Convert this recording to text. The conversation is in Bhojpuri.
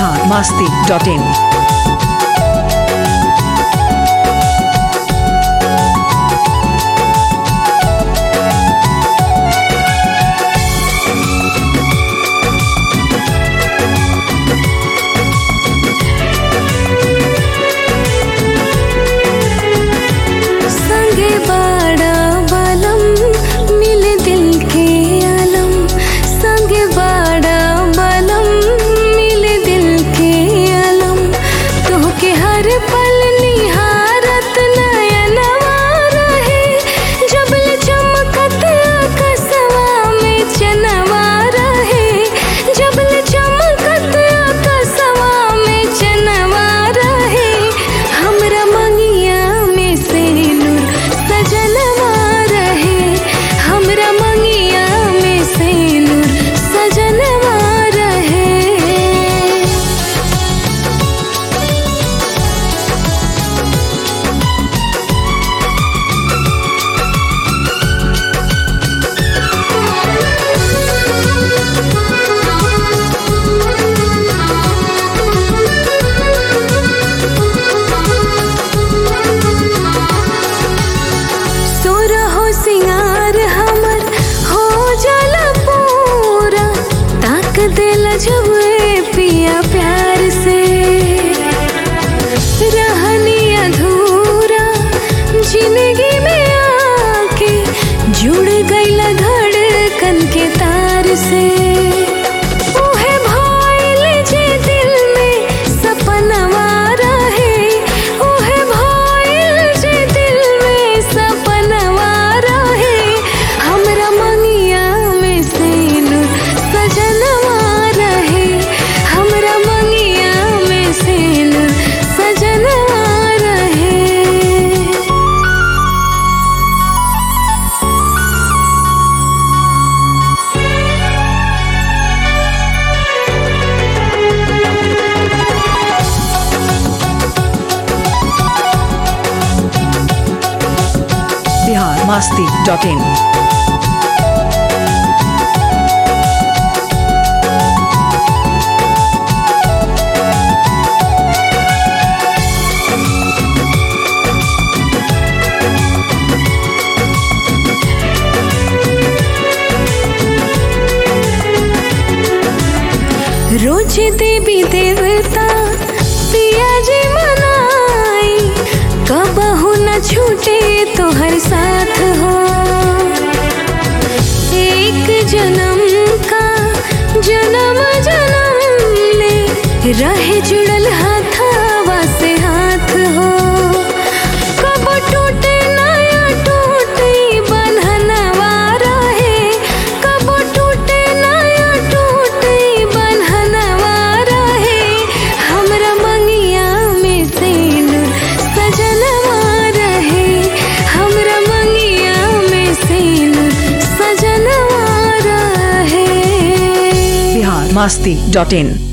बिहार मास्ती डॉट इन संगे बाड़ा बालम मिले दिल के आलम संगे बाड़ा बालम मिले दिल के आलम तोहके हर पल निहारत नयनवा रहे जबल चमकत आकाशवा में चनवा रहे जबल चमकत आकाशवा में चनवा रहे हमरा मंगिया में से नूर सजनवा रहे हमरा मंगिया में से नूर सजनवा रहे सोरहो सिंगार हमर हो जाला पूरा ताक देला जब ए पिया प्यार से रहनी अधूरा जिंदगी में आके जुड़ गईला धड़कन के तार से ओहे भइल जे दिल में सपनवा रहे ओहे भइल जे दिल में सपनवा रहे हमरा मंगिया में से नूर सजनवा रहे हमरा मंगिया में से नूर सजनवा रहे बिहार मास्ती डॉट इन रोज देवी देवता पिया जी मनाई कबहू न छूटे तो हर साथ हो एक जन्म का जन्म जन्म ले रहे जुड़ल हाथावा से हाथ हो कब टूटे नया टूटे बंधनवा रहे कब टूटे नया टूटे बंधनवा रहे हमरा मंगिया में से नूर सजनवा रहे हमरा मंगिया में से नूर सजनवा रहे बिहार मास्ती डॉट इन